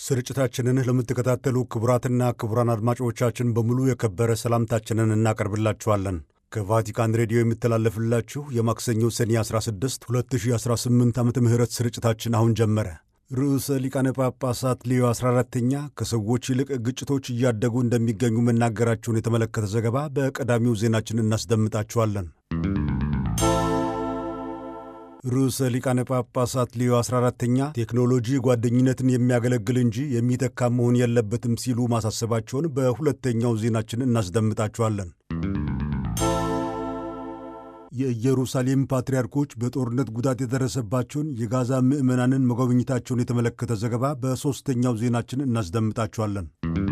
ስርጭታችንን ለምትከታተሉ ክቡራትና ክቡራን አድማጮቻችን በሙሉ የከበረ ሰላምታችንን እናቀርብላችኋለን። ከቫቲካን ሬዲዮ የሚተላለፍላችሁ የማክሰኞ ሰኔ 16 2018 ዓ ም ስርጭታችን አሁን ጀመረ። ርዕሰ ሊቃነ ጳጳሳት ሌዮ 14ተኛ ከሰዎች ይልቅ ግጭቶች እያደጉ እንደሚገኙ መናገራቸውን የተመለከተ ዘገባ በቀዳሚው ዜናችን እናስደምጣችኋለን። ርዕሰ ሊቃነ ጳጳሳት ሌዮ 14ተኛ ቴክኖሎጂ ጓደኝነትን የሚያገለግል እንጂ የሚተካ መሆን የለበትም ሲሉ ማሳሰባቸውን በሁለተኛው ዜናችን እናስደምጣችኋለን። የኢየሩሳሌም ፓትርያርኮች በጦርነት ጉዳት የደረሰባቸውን የጋዛ ምዕመናንን መጎብኘታቸውን የተመለከተ ዘገባ በሦስተኛው ዜናችን እናስደምጣችኋለን።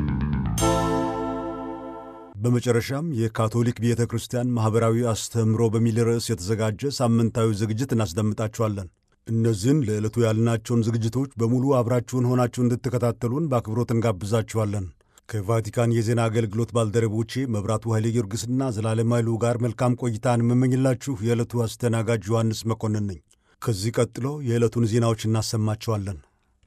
በመጨረሻም የካቶሊክ ቤተ ክርስቲያን ማኅበራዊ አስተምህሮ በሚል ርዕስ የተዘጋጀ ሳምንታዊ ዝግጅት እናስደምጣችኋለን። እነዚህን ለዕለቱ ያልናቸውን ዝግጅቶች በሙሉ አብራችሁን ሆናችሁ እንድትከታተሉን በአክብሮት እንጋብዛችኋለን። ከቫቲካን የዜና አገልግሎት ባልደረቦቼ መብራቱ ኃይሌ ጊዮርጊስና ዘላለም ኃይሉ ጋር መልካም ቆይታን የምመኝላችሁ የዕለቱ አስተናጋጅ ዮሐንስ መኮንን ነኝ። ከዚህ ቀጥሎ የዕለቱን ዜናዎች እናሰማቸዋለን።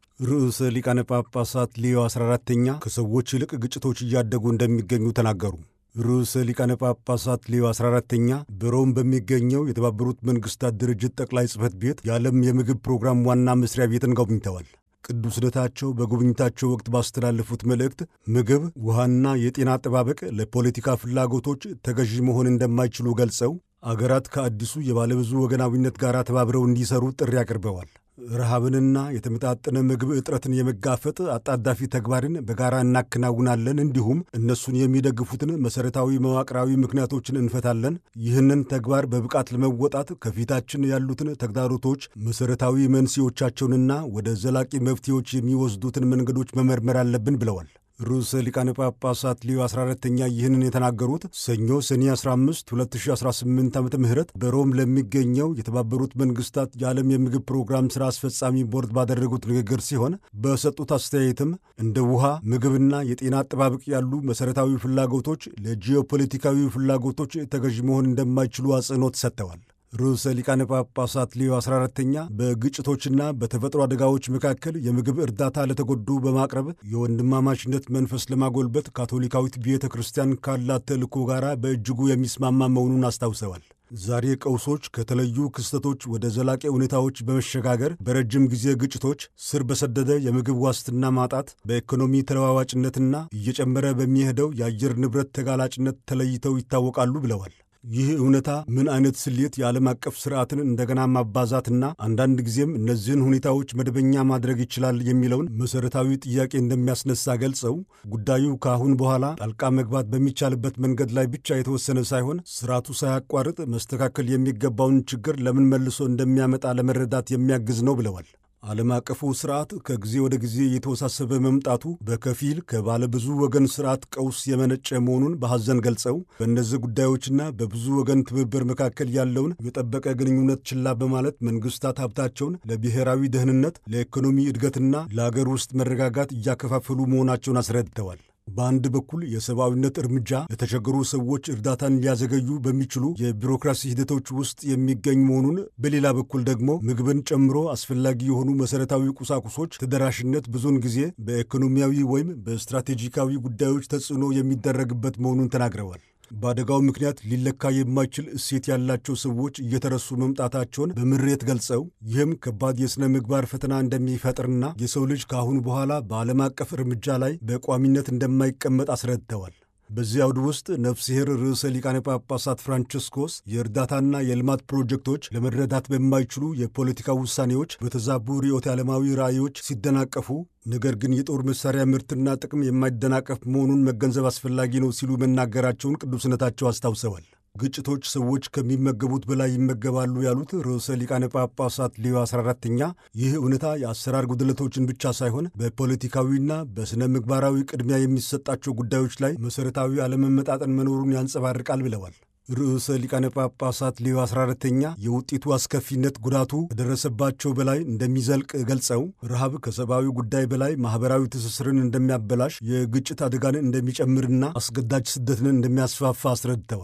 ርዕሰ ሊቃነ ጳጳሳት ሌዮ 14ተኛ ከሰዎች ይልቅ ግጭቶች እያደጉ እንደሚገኙ ተናገሩ። ርዕሰ ሊቃነ ጳጳሳት ሌዮ 14ተኛ በሮም በሚገኘው የተባበሩት መንግሥታት ድርጅት ጠቅላይ ጽሕፈት ቤት የዓለም የምግብ ፕሮግራም ዋና መስሪያ ቤትን ጎብኝተዋል። ቅዱስነታቸው በጉብኝታቸው ወቅት ባስተላለፉት መልእክት ምግብ፣ ውሃና የጤና አጠባበቅ ለፖለቲካ ፍላጎቶች ተገዢ መሆን እንደማይችሉ ገልጸው አገራት ከአዲሱ የባለብዙ ወገናዊነት ጋር ተባብረው እንዲሰሩ ጥሪ አቅርበዋል። ረሃብንና የተመጣጠነ ምግብ እጥረትን የመጋፈጥ አጣዳፊ ተግባርን በጋራ እናከናውናለን፣ እንዲሁም እነሱን የሚደግፉትን መሠረታዊ መዋቅራዊ ምክንያቶችን እንፈታለን። ይህንን ተግባር በብቃት ለመወጣት ከፊታችን ያሉትን ተግዳሮቶች መሠረታዊ መንስኤዎቻቸውንና ወደ ዘላቂ መፍትሄዎች የሚወስዱትን መንገዶች መመርመር አለብን ብለዋል። ርዕሰ ሊቃነ ጳጳሳት ሊዮ 14ተኛ ይህንን የተናገሩት ሰኞ ሰኔ 15 2018 ዓ ም በሮም ለሚገኘው የተባበሩት መንግስታት የዓለም የምግብ ፕሮግራም ሥራ አስፈጻሚ ቦርድ ባደረጉት ንግግር ሲሆን በሰጡት አስተያየትም እንደ ውሃ፣ ምግብና የጤና አጠባበቅ ያሉ መሠረታዊ ፍላጎቶች ለጂኦፖለቲካዊ ፍላጎቶች ተገዥ መሆን እንደማይችሉ አጽንኦት ሰጥተዋል። ርዕሰ ሊቃነ ጳጳሳት ሌዮ 14ተኛ በግጭቶችና በተፈጥሮ አደጋዎች መካከል የምግብ እርዳታ ለተጎዱ በማቅረብ የወንድማማችነት መንፈስ ለማጎልበት ካቶሊካዊት ቤተ ክርስቲያን ካላት ተልእኮ ጋር በእጅጉ የሚስማማ መሆኑን አስታውሰዋል። ዛሬ ቀውሶች ከተለዩ ክስተቶች ወደ ዘላቂ ሁኔታዎች በመሸጋገር በረጅም ጊዜ ግጭቶች፣ ስር በሰደደ የምግብ ዋስትና ማጣት፣ በኢኮኖሚ ተለዋዋጭነትና እየጨመረ በሚሄደው የአየር ንብረት ተጋላጭነት ተለይተው ይታወቃሉ ብለዋል። ይህ እውነታ ምን አይነት ስሌት የዓለም አቀፍ ስርዓትን እንደገና ማባዛትና አንዳንድ ጊዜም እነዚህን ሁኔታዎች መደበኛ ማድረግ ይችላል የሚለውን መሠረታዊ ጥያቄ እንደሚያስነሳ ገልጸው ጉዳዩ ከአሁን በኋላ ጣልቃ መግባት በሚቻልበት መንገድ ላይ ብቻ የተወሰነ ሳይሆን ስርዓቱ ሳያቋርጥ መስተካከል የሚገባውን ችግር ለምን መልሶ እንደሚያመጣ ለመረዳት የሚያግዝ ነው ብለዋል። ዓለም አቀፉ ስርዓት ከጊዜ ወደ ጊዜ የተወሳሰበ መምጣቱ በከፊል ከባለብዙ ወገን ስርዓት ቀውስ የመነጨ መሆኑን በሐዘን ገልጸው በእነዚህ ጉዳዮችና በብዙ ወገን ትብብር መካከል ያለውን የጠበቀ ግንኙነት ችላ በማለት መንግስታት ሀብታቸውን ለብሔራዊ ደህንነት፣ ለኢኮኖሚ እድገትና ለአገር ውስጥ መረጋጋት እያከፋፈሉ መሆናቸውን አስረድተዋል። በአንድ በኩል የሰብአዊነት እርምጃ ለተቸገሩ ሰዎች እርዳታን ሊያዘገዩ በሚችሉ የቢሮክራሲ ሂደቶች ውስጥ የሚገኝ መሆኑን፣ በሌላ በኩል ደግሞ ምግብን ጨምሮ አስፈላጊ የሆኑ መሠረታዊ ቁሳቁሶች ተደራሽነት ብዙውን ጊዜ በኢኮኖሚያዊ ወይም በስትራቴጂካዊ ጉዳዮች ተጽዕኖ የሚደረግበት መሆኑን ተናግረዋል። በአደጋው ምክንያት ሊለካ የማይችል እሴት ያላቸው ሰዎች እየተረሱ መምጣታቸውን በምሬት ገልጸው ይህም ከባድ የሥነ ምግባር ፈተና እንደሚፈጥርና የሰው ልጅ ከአሁን በኋላ በዓለም አቀፍ እርምጃ ላይ በቋሚነት እንደማይቀመጥ አስረድተዋል። በዚህ አውድ ውስጥ ነፍስሔር ርዕሰ ሊቃነ ጳጳሳት ፍራንቺስኮስ የእርዳታና የልማት ፕሮጀክቶች ለመረዳት በማይችሉ የፖለቲካ ውሳኔዎች፣ በተዛቡ ርዕዮተ ዓለማዊ ራዕዮች ሲደናቀፉ ነገር ግን የጦር መሳሪያ ምርትና ጥቅም የማይደናቀፍ መሆኑን መገንዘብ አስፈላጊ ነው ሲሉ መናገራቸውን ቅዱስነታቸው አስታውሰዋል። ግጭቶች ሰዎች ከሚመገቡት በላይ ይመገባሉ ያሉት ርዕሰ ሊቃነ ጳጳሳት ሌዮ 14ተኛ ይህ እውነታ የአሰራር ጉድለቶችን ብቻ ሳይሆን በፖለቲካዊና በሥነ ምግባራዊ ቅድሚያ የሚሰጣቸው ጉዳዮች ላይ መሠረታዊ አለመመጣጠን መኖሩን ያንጸባርቃል ብለዋል። ርዕሰ ሊቃነ ጳጳሳት ሌዮ 14ተኛ የውጤቱ አስከፊነት ጉዳቱ ከደረሰባቸው በላይ እንደሚዘልቅ ገልጸው ረሃብ ከሰብአዊ ጉዳይ በላይ ማኅበራዊ ትስስርን እንደሚያበላሽ፣ የግጭት አደጋን እንደሚጨምርና አስገዳጅ ስደትን እንደሚያስፋፋ አስረድተዋል።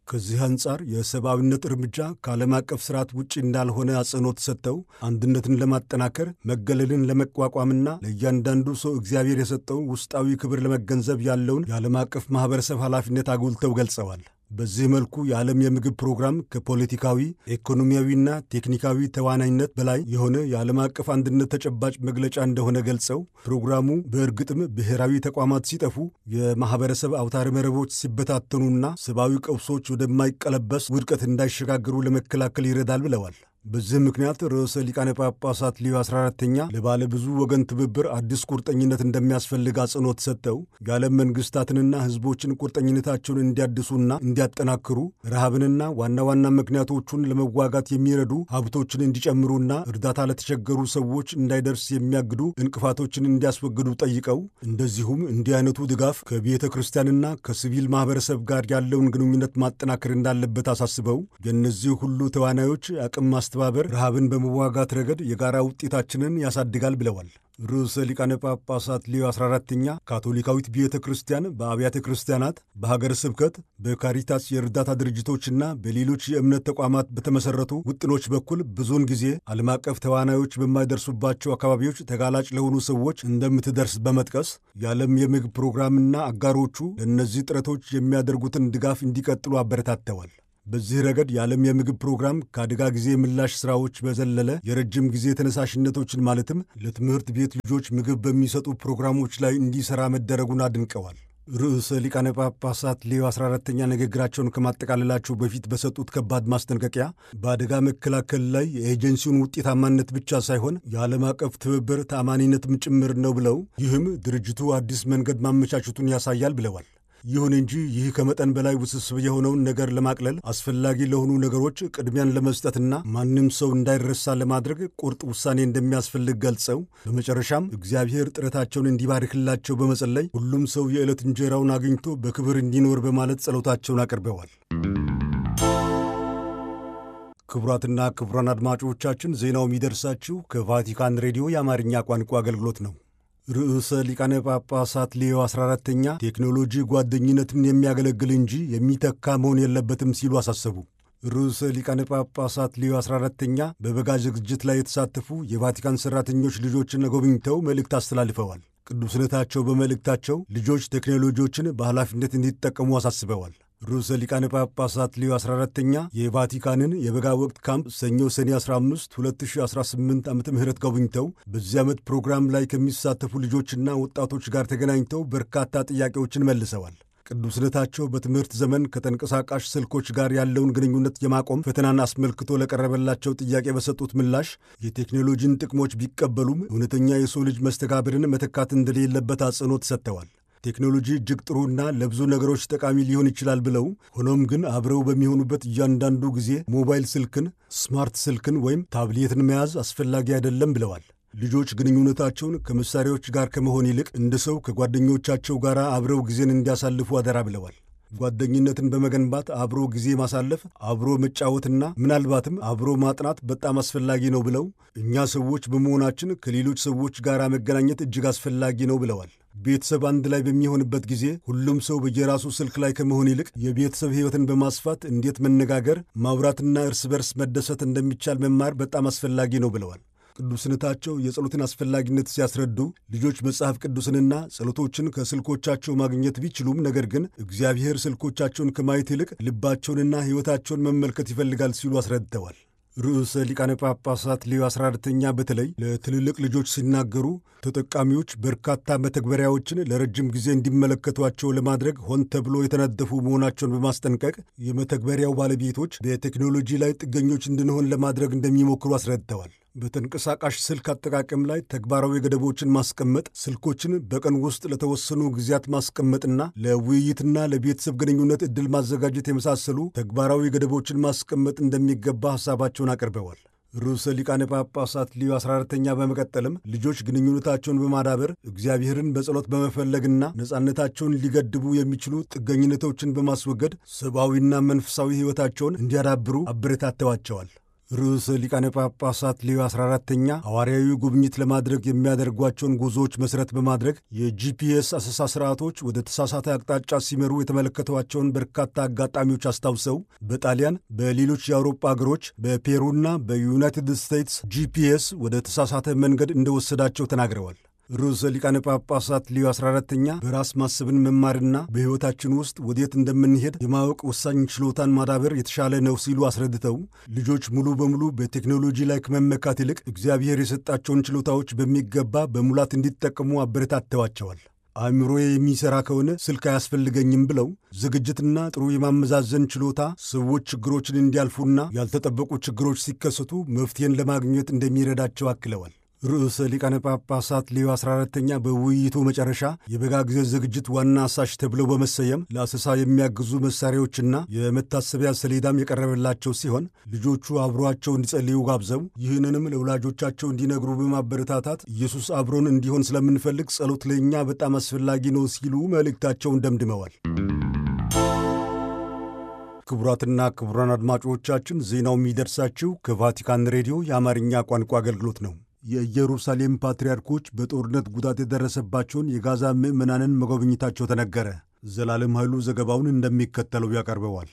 ከዚህ አንጻር የሰብአዊነት እርምጃ ከዓለም አቀፍ ስርዓት ውጭ እንዳልሆነ አጽንኦት ሰጥተው አንድነትን ለማጠናከር መገለልን ለመቋቋምና ለእያንዳንዱ ሰው እግዚአብሔር የሰጠውን ውስጣዊ ክብር ለመገንዘብ ያለውን የዓለም አቀፍ ማኅበረሰብ ኃላፊነት አጉልተው ገልጸዋል። በዚህ መልኩ የዓለም የምግብ ፕሮግራም ከፖለቲካዊ ኢኮኖሚያዊና ቴክኒካዊ ተዋናይነት በላይ የሆነ የዓለም አቀፍ አንድነት ተጨባጭ መግለጫ እንደሆነ ገልጸው ፕሮግራሙ በእርግጥም ብሔራዊ ተቋማት ሲጠፉ፣ የማኅበረሰብ አውታረ መረቦች ሲበታተኑና ሰብአዊ ቀውሶች ወደማይቀለበስ ውድቀት እንዳይሸጋገሩ ለመከላከል ይረዳል ብለዋል። በዚህ ምክንያት ርዕሰ ሊቃነ ጳጳሳት ሊዮ 14ተኛ ለባለ ብዙ ወገን ትብብር አዲስ ቁርጠኝነት እንደሚያስፈልግ አጽንኦት ሰጠው የዓለም መንግሥታትንና ሕዝቦችን ቁርጠኝነታቸውን እንዲያድሱና እንዲያጠናክሩ ረሃብንና ዋና ዋና ምክንያቶቹን ለመዋጋት የሚረዱ ሀብቶችን እንዲጨምሩና እርዳታ ለተቸገሩ ሰዎች እንዳይደርስ የሚያግዱ እንቅፋቶችን እንዲያስወግዱ ጠይቀው እንደዚሁም እንዲህ አይነቱ ድጋፍ ከቤተ ክርስቲያንና ከሲቪል ማኅበረሰብ ጋር ያለውን ግንኙነት ማጠናከር እንዳለበት አሳስበው የእነዚህ ሁሉ ተዋናዮች አቅም ማስተባበር ረሃብን በመዋጋት ረገድ የጋራ ውጤታችንን ያሳድጋል ብለዋል። ርዕሰ ሊቃነ ጳጳሳት ሊዮ 14ተኛ ካቶሊካዊት ቤተ ክርስቲያን በአብያተ ክርስቲያናት፣ በሀገረ ስብከት፣ በካሪታስ የእርዳታ ድርጅቶችና በሌሎች የእምነት ተቋማት በተመሠረቱ ውጥኖች በኩል ብዙውን ጊዜ ዓለም አቀፍ ተዋናዮች በማይደርሱባቸው አካባቢዎች ተጋላጭ ለሆኑ ሰዎች እንደምትደርስ በመጥቀስ የዓለም የምግብ ፕሮግራምና አጋሮቹ ለእነዚህ ጥረቶች የሚያደርጉትን ድጋፍ እንዲቀጥሉ አበረታተዋል። በዚህ ረገድ የዓለም የምግብ ፕሮግራም ከአደጋ ጊዜ ምላሽ ሥራዎች በዘለለ የረጅም ጊዜ ተነሳሽነቶችን ማለትም ለትምህርት ቤት ልጆች ምግብ በሚሰጡ ፕሮግራሞች ላይ እንዲሠራ መደረጉን አድንቀዋል። ርዕሰ ሊቃነ ጳጳሳት ሌዮ 14ተኛ ንግግራቸውን ከማጠቃለላቸው በፊት በሰጡት ከባድ ማስጠንቀቂያ በአደጋ መከላከል ላይ የኤጀንሲውን ውጤታማነት ብቻ ሳይሆን የዓለም አቀፍ ትብብር ተአማኒነትም ጭምር ነው ብለው ይህም ድርጅቱ አዲስ መንገድ ማመቻቸቱን ያሳያል ብለዋል። ይሁን እንጂ ይህ ከመጠን በላይ ውስብስብ የሆነውን ነገር ለማቅለል አስፈላጊ ለሆኑ ነገሮች ቅድሚያን ለመስጠትና ማንም ሰው እንዳይረሳ ለማድረግ ቁርጥ ውሳኔ እንደሚያስፈልግ ገልጸው በመጨረሻም እግዚአብሔር ጥረታቸውን እንዲባርክላቸው በመጸለይ ሁሉም ሰው የዕለት እንጀራውን አግኝቶ በክብር እንዲኖር በማለት ጸሎታቸውን አቅርበዋል። ክቡራትና ክቡራን አድማጮቻችን ዜናው የሚደርሳችሁ ከቫቲካን ሬዲዮ የአማርኛ ቋንቋ አገልግሎት ነው። ርዕሰ ሊቃነ ጳጳሳት ሌዮ 14ተኛ ቴክኖሎጂ ጓደኝነትን የሚያገለግል እንጂ የሚተካ መሆን የለበትም ሲሉ አሳሰቡ። ርዕሰ ሊቃነ ጳጳሳት ሌዮ 14ተኛ በበጋ ዝግጅት ላይ የተሳተፉ የቫቲካን ሠራተኞች ልጆችን ጎብኝተው መልእክት አስተላልፈዋል። ቅዱስነታቸው በመልእክታቸው ልጆች ቴክኖሎጂዎችን በኃላፊነት እንዲጠቀሙ አሳስበዋል። ርዕሰ ሊቃነ ጳጳሳት ሊዮ 14ተኛ የቫቲካንን የበጋ ወቅት ካምፕ ሰኞ ሰኔ 15 2018 ዓ ም ጎብኝተው በዚህ ዓመት ፕሮግራም ላይ ከሚሳተፉ ልጆችና ወጣቶች ጋር ተገናኝተው በርካታ ጥያቄዎችን መልሰዋል። ቅዱስነታቸው በትምህርት ዘመን ከተንቀሳቃሽ ስልኮች ጋር ያለውን ግንኙነት የማቆም ፈተናን አስመልክቶ ለቀረበላቸው ጥያቄ በሰጡት ምላሽ የቴክኖሎጂን ጥቅሞች ቢቀበሉም እውነተኛ የሰው ልጅ መስተጋብርን መተካት እንደሌለበት አጽንኦት ሰጥተዋል። ቴክኖሎጂ እጅግ ጥሩና ለብዙ ነገሮች ጠቃሚ ሊሆን ይችላል ብለው ሆኖም ግን አብረው በሚሆኑበት እያንዳንዱ ጊዜ ሞባይል ስልክን፣ ስማርት ስልክን ወይም ታብሌትን መያዝ አስፈላጊ አይደለም ብለዋል። ልጆች ግንኙነታቸውን ከመሳሪያዎች ጋር ከመሆን ይልቅ እንደ ሰው ከጓደኞቻቸው ጋር አብረው ጊዜን እንዲያሳልፉ አደራ ብለዋል። ጓደኝነትን በመገንባት አብሮ ጊዜ ማሳለፍ፣ አብሮ መጫወትና ምናልባትም አብሮ ማጥናት በጣም አስፈላጊ ነው ብለው እኛ ሰዎች በመሆናችን ከሌሎች ሰዎች ጋር መገናኘት እጅግ አስፈላጊ ነው ብለዋል። ቤተሰብ አንድ ላይ በሚሆንበት ጊዜ ሁሉም ሰው በየራሱ ስልክ ላይ ከመሆን ይልቅ የቤተሰብ ሕይወትን በማስፋት እንዴት መነጋገር፣ ማውራትና እርስ በርስ መደሰት እንደሚቻል መማር በጣም አስፈላጊ ነው ብለዋል። ቅዱስነታቸው የጸሎትን አስፈላጊነት ሲያስረዱ ልጆች መጽሐፍ ቅዱስንና ጸሎቶችን ከስልኮቻቸው ማግኘት ቢችሉም ነገር ግን እግዚአብሔር ስልኮቻቸውን ከማየት ይልቅ ልባቸውንና ሕይወታቸውን መመልከት ይፈልጋል ሲሉ አስረድተዋል። ርዕሰ ሊቃነ ጳጳሳት ሌዮ 14ተኛ በተለይ ለትልልቅ ልጆች ሲናገሩ ተጠቃሚዎች በርካታ መተግበሪያዎችን ለረጅም ጊዜ እንዲመለከቷቸው ለማድረግ ሆን ተብሎ የተነደፉ መሆናቸውን በማስጠንቀቅ የመተግበሪያው ባለቤቶች በቴክኖሎጂ ላይ ጥገኞች እንድንሆን ለማድረግ እንደሚሞክሩ አስረድተዋል። በተንቀሳቃሽ ስልክ አጠቃቀም ላይ ተግባራዊ ገደቦችን ማስቀመጥ፣ ስልኮችን በቀን ውስጥ ለተወሰኑ ጊዜያት ማስቀመጥና ለውይይትና ለቤተሰብ ግንኙነት ዕድል ማዘጋጀት የመሳሰሉ ተግባራዊ ገደቦችን ማስቀመጥ እንደሚገባ ሐሳባቸውን አቅርበዋል። ርዕሰ ሊቃነ ጳጳሳት ሊዮ 14ተኛ በመቀጠልም ልጆች ግንኙነታቸውን በማዳበር እግዚአብሔርን በጸሎት በመፈለግና ነጻነታቸውን ሊገድቡ የሚችሉ ጥገኝነቶችን በማስወገድ ሰብአዊና መንፈሳዊ ሕይወታቸውን እንዲያዳብሩ አበረታተዋቸዋል። ርዕሰ ሊቃነ ጳጳሳት ሌዮ 14ተኛ ሐዋርያዊ ጉብኝት ለማድረግ የሚያደርጓቸውን ጉዞዎች መሠረት በማድረግ የጂፒኤስ አሰሳ ስርዓቶች ወደ ተሳሳተ አቅጣጫ ሲመሩ የተመለከቷቸውን በርካታ አጋጣሚዎች አስታውሰው በጣሊያን፣ በሌሎች የአውሮፓ አገሮች፣ በፔሩና በዩናይትድ ስቴትስ ጂፒኤስ ወደ ተሳሳተ መንገድ እንደወሰዳቸው ተናግረዋል። ርዕሰ ሊቃነ ጳጳሳት ሊዮ 14ተኛ በራስ ማሰብን መማርና በሕይወታችን ውስጥ ወዴት እንደምንሄድ የማወቅ ወሳኝ ችሎታን ማዳበር የተሻለ ነው ሲሉ አስረድተው ልጆች ሙሉ በሙሉ በቴክኖሎጂ ላይ ከመመካት ይልቅ እግዚአብሔር የሰጣቸውን ችሎታዎች በሚገባ በሙላት እንዲጠቀሙ አበረታተዋቸዋል። አእምሮዬ የሚሠራ ከሆነ ስልክ አያስፈልገኝም ብለው ዝግጅትና ጥሩ የማመዛዘን ችሎታ ሰዎች ችግሮችን እንዲያልፉና ያልተጠበቁ ችግሮች ሲከሰቱ መፍትሄን ለማግኘት እንደሚረዳቸው አክለዋል። ርዕሰ ሊቃነ ጳጳሳት ሌዮ 14ተኛ በውይይቱ መጨረሻ የበጋ ጊዜ ዝግጅት ዋና አሳሽ ተብለው በመሰየም ለአሰሳ የሚያግዙ መሳሪያዎችና የመታሰቢያ ሰሌዳም የቀረበላቸው ሲሆን ልጆቹ አብሯቸው እንዲጸልዩ ጋብዘው ይህንንም ለወላጆቻቸው እንዲነግሩ በማበረታታት ኢየሱስ አብሮን እንዲሆን ስለምንፈልግ ጸሎት ለእኛ በጣም አስፈላጊ ነው ሲሉ መልእክታቸውን ደምድመዋል። ክቡራትና ክቡራን አድማጮቻችን ዜናው የሚደርሳችሁ ከቫቲካን ሬዲዮ የአማርኛ ቋንቋ አገልግሎት ነው። የኢየሩሳሌም ፓትርያርኮች በጦርነት ጉዳት የደረሰባቸውን የጋዛ ምዕመናንን መጎብኘታቸው ተነገረ። ዘላለም ኃይሉ ዘገባውን እንደሚከተለው ያቀርበዋል።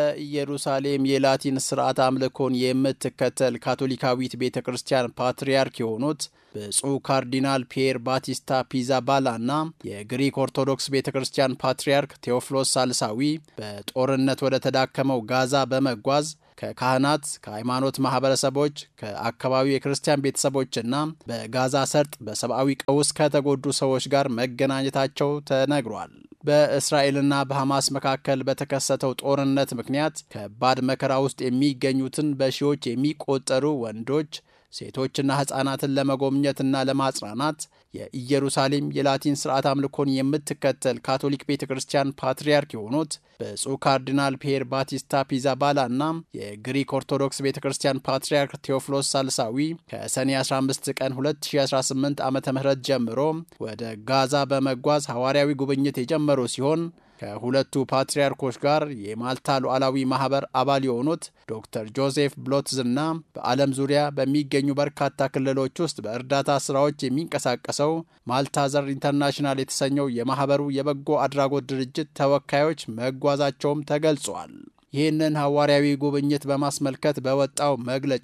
የኢየሩሳሌም የላቲን ስርዓት አምልኮን የምትከተል ካቶሊካዊት ቤተ ክርስቲያን ፓትርያርክ የሆኑት ብፁዕ ካርዲናል ፒየር ባቲስታ ፒዛባላ እና የግሪክ ኦርቶዶክስ ቤተ ክርስቲያን ፓትርያርክ ቴዎፍሎስ ሳልሳዊ በጦርነት ወደ ተዳከመው ጋዛ በመጓዝ ከካህናት፣ ከሃይማኖት ማህበረሰቦች፣ ከአካባቢው የክርስቲያን ቤተሰቦችና በጋዛ ሰርጥ በሰብአዊ ቀውስ ከተጎዱ ሰዎች ጋር መገናኘታቸው ተነግሯል። በእስራኤልና በሐማስ መካከል በተከሰተው ጦርነት ምክንያት ከባድ መከራ ውስጥ የሚገኙትን በሺዎች የሚቆጠሩ ወንዶች ሴቶችና ሕፃናትን ለመጎብኘትና ለማጽናናት የኢየሩሳሌም የላቲን ስርዓት አምልኮን የምትከተል ካቶሊክ ቤተ ክርስቲያን ፓትርያርክ የሆኑት ብፁዕ ካርዲናል ፒየር ባቲስታ ፒዛባላ እና የግሪክ ኦርቶዶክስ ቤተ ክርስቲያን ፓትርያርክ ቴዎፍሎስ ሳልሳዊ ከሰኔ 15 ቀን 2018 ዓ ም ጀምሮ ወደ ጋዛ በመጓዝ ሐዋርያዊ ጉብኝት የጀመሩ ሲሆን ከሁለቱ ፓትርያርኮች ጋር የማልታ ሉዓላዊ ማህበር አባል የሆኑት ዶክተር ጆዜፍ ብሎትዝና በዓለም ዙሪያ በሚገኙ በርካታ ክልሎች ውስጥ በእርዳታ ስራዎች የሚንቀሳቀሰው ማልታዘር ኢንተርናሽናል የተሰኘው የማህበሩ የበጎ አድራጎት ድርጅት ተወካዮች መጓዛቸውም ተገልጿል። ይህንን ሐዋርያዊ ጉብኝት በማስመልከት በወጣው መግለጫ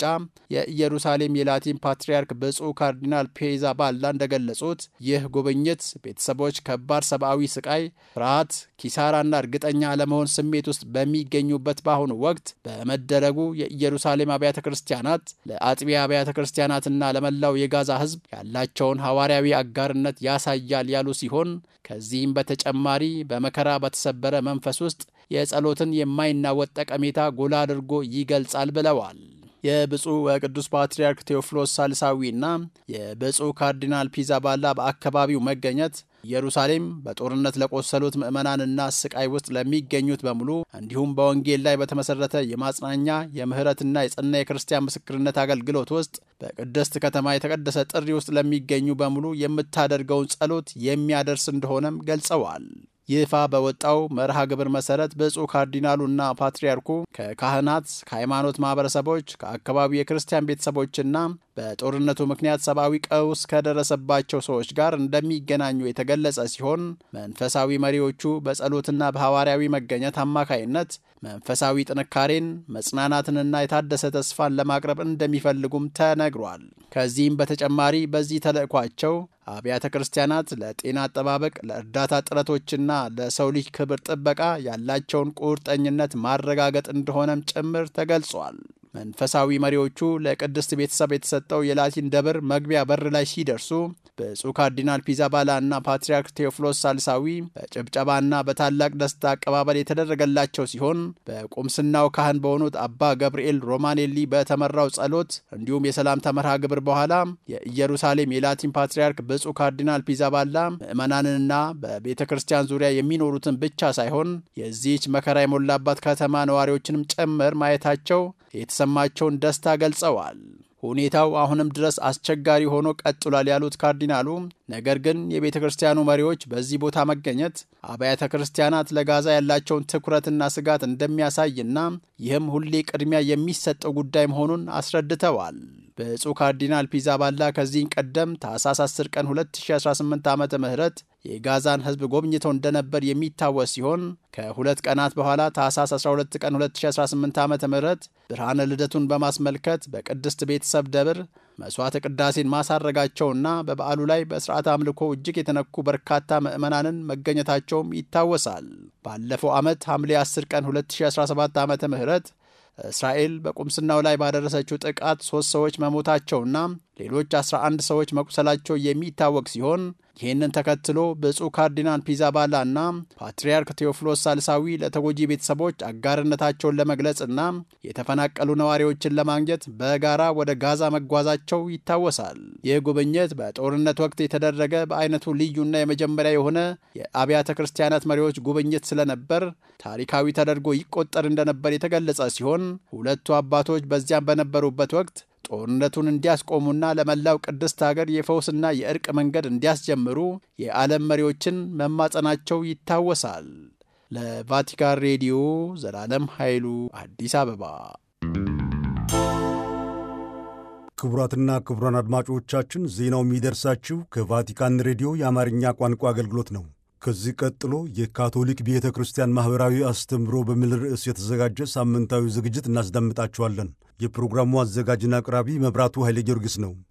የኢየሩሳሌም የላቲን ፓትርያርክ ብፁዕ ካርዲናል ፔዛ ባላ እንደገለጹት ይህ ጉብኝት ቤተሰቦች ከባድ ሰብአዊ ስቃይ፣ ፍርሃት፣ ኪሳራና እርግጠኛ አለመሆን ስሜት ውስጥ በሚገኙበት በአሁኑ ወቅት በመደረጉ የኢየሩሳሌም አብያተ ክርስቲያናት ለአጥቢያ አብያተ ክርስቲያናትና ለመላው የጋዛ ሕዝብ ያላቸውን ሐዋርያዊ አጋርነት ያሳያል ያሉ ሲሆን ከዚህም በተጨማሪ በመከራ በተሰበረ መንፈስ ውስጥ የጸሎትን የማይናወጥ ጠቀሜታ ጎላ አድርጎ ይገልጻል ብለዋል። የብፁዕ ወቅዱስ ፓትርያርክ ቴዎፍሎስ ሳልሳዊና የብፁዕ ካርዲናል ፒዛባላ በአካባቢው መገኘት ኢየሩሳሌም በጦርነት ለቆሰሉት ምዕመናንና ስቃይ ውስጥ ለሚገኙት በሙሉ እንዲሁም በወንጌል ላይ በተመሰረተ የማጽናኛ የምህረትና የጸና የክርስቲያን ምስክርነት አገልግሎት ውስጥ በቅድስት ከተማ የተቀደሰ ጥሪ ውስጥ ለሚገኙ በሙሉ የምታደርገውን ጸሎት የሚያደርስ እንደሆነም ገልጸዋል። ይፋ በወጣው መርሃ ግብር መሰረት ብፁዕ ካርዲናሉና ፓትርያርኩ ከካህናት፣ ከሃይማኖት ማህበረሰቦች፣ ከአካባቢው የክርስቲያን ቤተሰቦችና በጦርነቱ ምክንያት ሰብአዊ ቀውስ ከደረሰባቸው ሰዎች ጋር እንደሚገናኙ የተገለጸ ሲሆን መንፈሳዊ መሪዎቹ በጸሎትና በሐዋርያዊ መገኘት አማካይነት መንፈሳዊ ጥንካሬን መጽናናትንና የታደሰ ተስፋን ለማቅረብ እንደሚፈልጉም ተነግሯል። ከዚህም በተጨማሪ በዚህ ተልእኳቸው አብያተ ክርስቲያናት ለጤና አጠባበቅ፣ ለእርዳታ ጥረቶችና ለሰው ልጅ ክብር ጥበቃ ያላቸውን ቁርጠኝነት ማረጋገጥ እንደሆነም ጭምር ተገልጿል። መንፈሳዊ መሪዎቹ ለቅድስት ቤተሰብ የተሰጠው የላቲን ደብር መግቢያ በር ላይ ሲደርሱ ብፁዕ ካርዲናል ፒዛባላ እና ፓትርያርክ ቴዎፍሎስ ሳልሳዊ በጭብጨባና በታላቅ ደስታ አቀባበል የተደረገላቸው ሲሆን በቁምስናው ካህን በሆኑት አባ ገብርኤል ሮማኔሊ በተመራው ጸሎት እንዲሁም የሰላምታ መርሃ ግብር በኋላ የኢየሩሳሌም የላቲን ፓትርያርክ ብፁዕ ካርዲናል ፒዛባላ ምዕመናንንና በቤተ ክርስቲያን ዙሪያ የሚኖሩትን ብቻ ሳይሆን የዚህች መከራ የሞላባት ከተማ ነዋሪዎችንም ጭምር ማየታቸው የተሰማቸውን ደስታ ገልጸዋል። ሁኔታው አሁንም ድረስ አስቸጋሪ ሆኖ ቀጥሏል ያሉት ካርዲናሉ፣ ነገር ግን የቤተ ክርስቲያኑ መሪዎች በዚህ ቦታ መገኘት አብያተ ክርስቲያናት ለጋዛ ያላቸውን ትኩረትና ስጋት እንደሚያሳይና ይህም ሁሌ ቅድሚያ የሚሰጠው ጉዳይ መሆኑን አስረድተዋል። ብፁዕ ካርዲናል ፒዛባላ ከዚህ ቀደም ታህሳስ 10 ቀን 2018 ዓ ም የጋዛን ሕዝብ ጎብኝተው እንደነበር የሚታወስ ሲሆን ከሁለት ቀናት በኋላ ታህሳስ 12 ቀን 2018 ዓ ም ብርሃነ ልደቱን በማስመልከት በቅድስት ቤተሰብ ደብር መሥዋዕተ ቅዳሴን ማሳረጋቸውና በበዓሉ ላይ በሥርዓት አምልኮ እጅግ የተነኩ በርካታ ምዕመናንን መገኘታቸውም ይታወሳል። ባለፈው ዓመት ሐምሌ 10 ቀን 2017 ዓ ም እስራኤል በቁምስናው ላይ ባደረሰችው ጥቃት ሦስት ሰዎች መሞታቸውና ሌሎች 11 ሰዎች መቁሰላቸው የሚታወቅ ሲሆን ይህንን ተከትሎ ብፁዕ ካርዲናል ፒዛባላ እና ፓትርያርክ ቴዎፍሎስ ሳልሳዊ ለተጎጂ ቤተሰቦች አጋርነታቸውን ለመግለጽና የተፈናቀሉ ነዋሪዎችን ለማግኘት በጋራ ወደ ጋዛ መጓዛቸው ይታወሳል። ይህ ጉብኝት በጦርነት ወቅት የተደረገ በአይነቱ ልዩና የመጀመሪያ የሆነ የአብያተ ክርስቲያናት መሪዎች ጉብኝት ስለነበር ታሪካዊ ተደርጎ ይቆጠር እንደነበር የተገለጸ ሲሆን ሁለቱ አባቶች በዚያም በነበሩበት ወቅት ጦርነቱን እንዲያስቆሙና ለመላው ቅድስት ሀገር የፈውስና የእርቅ መንገድ እንዲያስጀምሩ የዓለም መሪዎችን መማጸናቸው ይታወሳል። ለቫቲካን ሬዲዮ ዘላለም ኃይሉ አዲስ አበባ። ክቡራትና ክቡራን አድማጮቻችን ዜናው የሚደርሳችሁ ከቫቲካን ሬዲዮ የአማርኛ ቋንቋ አገልግሎት ነው። ከዚህ ቀጥሎ የካቶሊክ ቤተ ክርስቲያን ማኅበራዊ አስተምህሮ በሚል ርዕስ የተዘጋጀ ሳምንታዊ ዝግጅት እናስደምጣችኋለን። የፕሮግራሙ አዘጋጅና አቅራቢ መብራቱ ኃይለ ጊዮርጊስ ነው።